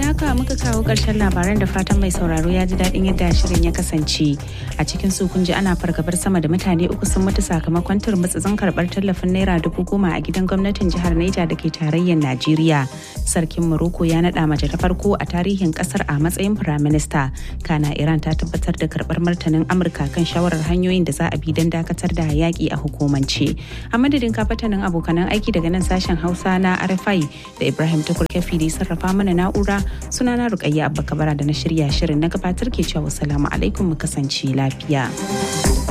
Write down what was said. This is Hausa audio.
da haka muka kawo ƙarshen labaran da fatan mai sauraro ya ji daɗin yadda shirin ya kasance. A cikin su kun ji ana fargabar sama da mutane uku sun mutu sakamakon turmutsutsun karɓar tallafin naira dubu goma a gidan gwamnatin jihar Neja da ke tarayyar Najeriya. Sarkin Morocco ya naɗa mace ta farko a tarihin ƙasar a matsayin firaminista. Kana Iran ta tabbatar da karɓar martanin Amurka kan shawarar hanyoyin da za a bi don dakatar da yaƙi a hukumance. A madadin kafatanin abokanan aiki daga nan sashen Hausa na RFI da Ibrahim Tukur Kefi da sarrafa mana na'ura sunana Rukayya Abba Kabara da na shirya shirin na gabatar ke cewa salamu alaikum mu kasance lafiya.